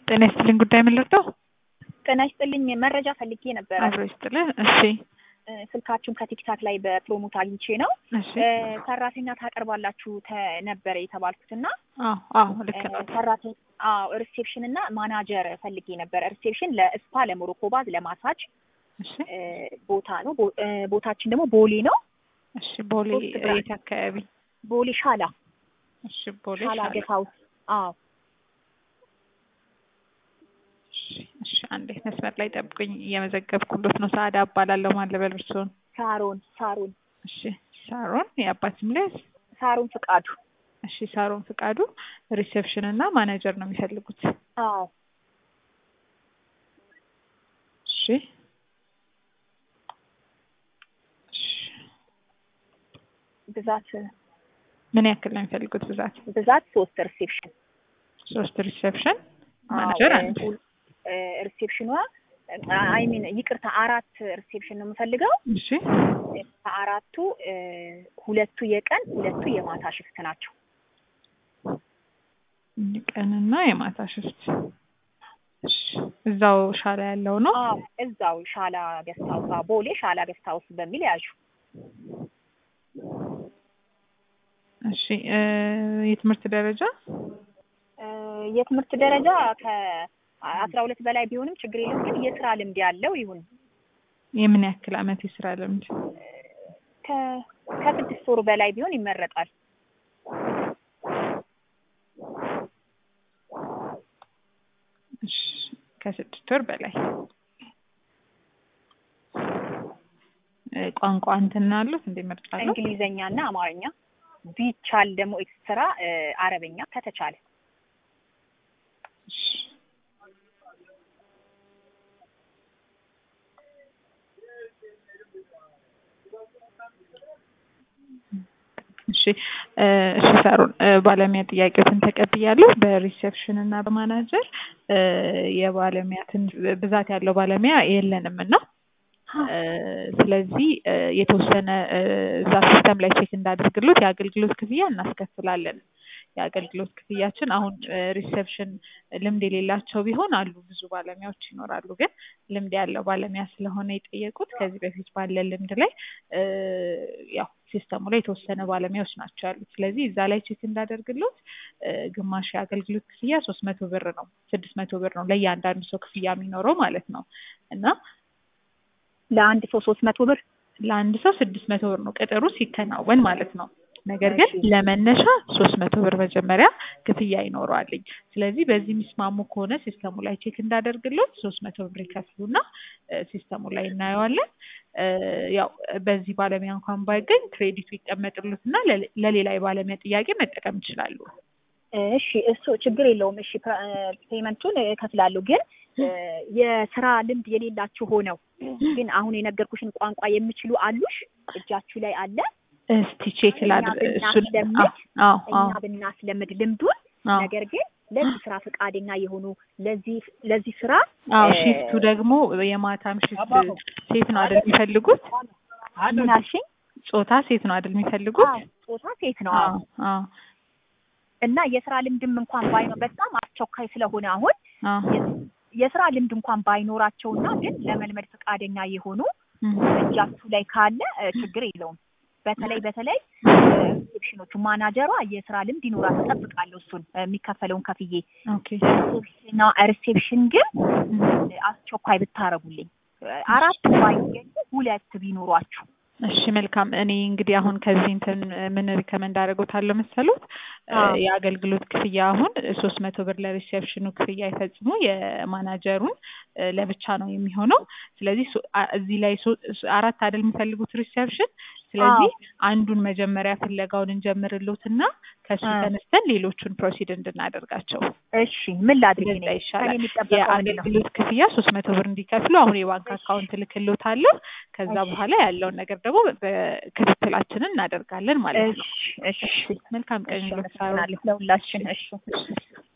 ጤና ይስጥልኝ ጉዳይ ምን ልርዳው? ጤና ይስጥልኝ መረጃ ፈልጌ ነበረ። አብሮ ይስጥልኝ። እሺ እ፣ ስልካችሁን ከቲክታክ ላይ በፕሮሞት አግኝቼ ነው። እሺ እ፣ ሰራተኛ ታቀርባላችሁ ተ- ነበረ የተባልኩት እና አዎ አዎ ልክ ነው። ሰራተኛ አዎ ሪሴፕሽን እና ማናጀር ፈልጌ ነበረ። ሪሴፕሽን ለስፓ፣ ለሞሮኮ ባዝ፣ ለማሳጅ እሺ እ፣ ቦታ ነው። ቦ- እ፣ ቦታችን ደግሞ ቦሌ ነው። እሺ ቦሌ ሶስት ብራንች። የት አካባቢ? ቦሌ ሻላ እሺ ቦሌ ሻላ ሻላ። ገት ሀውስ። አዎ እሺ እሺ አንዴ መስመር ላይ ጠብቁኝ፣ እየመዘገብኩሎት ነው። ሰዓዳ እባላለሁ። ማን ልበል እርስዎን? ሳሮን ሳሮን እሺ ሳሮን የአባት ስም ላይ ሳሮን ፍቃዱ። እሺ ሳሮን ፍቃዱ ሪሴፕሽን እና ማናጀር ነው የሚፈልጉት። አዎ እሺ እሺ ብዛት ምን ያክል ነው የሚፈልጉት ብዛት? ብዛት ሶስት ሪሴፕሽን ሶስት ሪሴፕሽን ማናጀር አዎ፣ አንድ። እ፣ እ፣ ሪሴፕሽኗ አይ ሚን ይቅርታ አራት ሪሴፕሽን ነው የምፈልገው። እሺ ከአራቱ እ፣ ሁለቱ የቀን ሁለቱ የማታ ሽፍት ናቸው። ቀንና የማታ ሽፍት። እሺ እዛው ሻላ ያለው ነው። አዎ እዛው ሻላ ገስት ሀውስ አዎ፣ ቦሌ ሻላ ገስት ሀውስ በሚል ያዡ። እሺ እ፣ የትምህርት ደረጃ እ፣ የትምህርት ደረጃ ከአስራ ሁለት በላይ ቢሆንም ችግር የለም፣ ግን የስራ ልምድ ያለው ይሁን። የምን ያክል አመት የስራ ልምድ? ከ- ከስድስት ወር በላይ ቢሆን ይመረጣል። እሺ ከስድስት ወር በላይ እ፣ ቋንቋ እንትን አሉት እንደ ምርጫ አለው? እንግሊዘኛ እና አማርኛ ቢቻል ደግሞ ኤክስትራ እ፣ አረበኛ ከተቻለ እሺ እሺ እ፣ እሺ ሳሮን እ፣ ባለሙያ ጥያቄዎችን ተቀብያለሁ። በሪሴፕሽን እና በማናጀር እ፣ የባለሙያ ትን- ብዛት ያለው ባለሙያ የለንም እና እ፣ ስለዚህ እ፣ የተወሰነ እ፣ እዛ ሲስተም ላይ ቼክ እንዳደርግሎት የአገልግሎት ክፍያ እናስከፍላለን። የአገልግሎት ክፍያችን አሁን ሪሴፕሽን ልምድ የሌላቸው ቢሆን አሉ ብዙ ባለሙያዎች ይኖራሉ። ግን ልምድ ያለው ባለሙያ ስለሆነ የጠየቁት ከዚህ በፊት ባለ ልምድ ላይ እ፣ ያው ሲስተሙ ላይ የተወሰነ ባለሙያዎች ናቸው ያሉት። ስለዚህ እዛ ላይ ቼክ እንዳደርግሎት እ፣ ግማሽ የአገልግሎት ክፍያ ሶስት መቶ ብር ነው፣ ስድስት መቶ ብር ነው ለእያንዳንዱ ሰው ክፍያ የሚኖረው ማለት ነው እና ለአንድ ሰው ሶስት መቶ ብር ለአንድ ሰው ስድስት መቶ ብር ነው ቅጥሩ ሲከናወን ማለት ነው። ነገር ግን እሺ። ለመነሻ ሶስት መቶ ብር መጀመሪያ ክፍያ ይኖረዋልኝ። ስለዚህ በዚህ የሚስማሙ ከሆነ ሲስተሙ ላይ ቼክ እንዳደርግሎት ሶስት መቶ ብር ይከፍሉና እ፣ ሲስተሙ ላይ እናየዋለን። እ፣ ያው በዚህ ባለሙያ እንኳን ባይገኝ ክሬዲቱ ይቀመጥሉትና ለሌ- ለሌላ የባለሙያ ጥያቄ መጠቀም ይችላሉ። እሺ እሱ ችግር የለውም። እሺ ፕ- ፔመንቱን እከፍላለሁ። ግን እ፣ የስራ ልምድ የሌላችሁ ሆነው ግን አሁን የነገርኩሽን ቋንቋ የሚችሉ አሉሽ? እጃችሁ ላይ አለ? እስቲ ቼክ እኛ ላድርግ እሱን። ብናስለምድ አዎ እኛ አዎ ብናስለምድ ልምዱን አዎ ነገር ግን ለዚህ ስራ ፈቃደኛ የሆኑ ለዚህ ለዚህ ስራ አዎ እ፣ ሺፍቱ ደግሞ የማታም ሺፍት ሴት ነው አይደል የሚፈልጉት? ምን አልሽኝ? ጾታ ሴት ነው አይደል የሚፈልጉት? አዎ፣ ጾታ ሴት ነው። አዎ። አዎ አዎ እና የስራ ልምድም እንኳን ባይኖር በጣም አስቸኳይ ስለሆነ አሁን አዎ የስራ ልምድ እንኳን ባይኖራቸውና ግን ለመልመድ ፈቃደኛ የሆኑ እም፣ እጃችሁ ላይ ካለ እ፣ ችግር የለውም። በተለይ በተለይ ሪሴፕሽኖቹ ማናጀሯ የስራ ልምድ ይኖራት እጠብቃለሁ። እሱን እ፣ የሚከፈለውን ከፍዬ ኦኬ ሪሴፕሽንና ሪሴፕሽን ግን እም፣ እ፣ አስቸኳይ ብታረጉልኝ እ፣ አራት ባይገኙ ሁለት ቢኖሯችሁ እሺ መልካም። እኔ እንግዲህ አሁን ከዚህ እንትን ምን ሪከመንድ አደርጎታለሁ መሰሉት እ፣ አዎ። የአገልግሎት ክፍያ አሁን ሶስት መቶ ብር ለሪሴፕሽኑ ክፍያ ይፈጽሙ፣ የማናጀሩን እ፣ ለብቻ ነው የሚሆነው። ስለዚህ ሶ- አ- እዚህ ላይ ሶ- አራት አይደል የሚፈልጉት ሪሴፕሽን። ስለዚህ አንዱን መጀመሪያ ፍለጋውን እንጀምርሎትና ከሱ አ። ተነስተን ሌሎቹን ፕሮሲድ እንድናደርጋቸው እሺ ምን ላድርግ እኔ? እንደዛ ይሻላል። ከእኔ የሚጠበቀው ምንድን ነው? የአገልግሎት ክፍያ ሶስት መቶ ብር እንዲከፍሉ አሁን የባንክ አካውንት ልክሎታለሁ። ከዛ እሺ። በኋላ ያለውን ነገር ደግሞ በክትትላችንን እናደርጋለን ማለት ነው። እሺ እሺ መልካም ቀን እሺ ይሁንልዎት ሳሮን። አመሰግናለሁ ለሁላችን። እሺ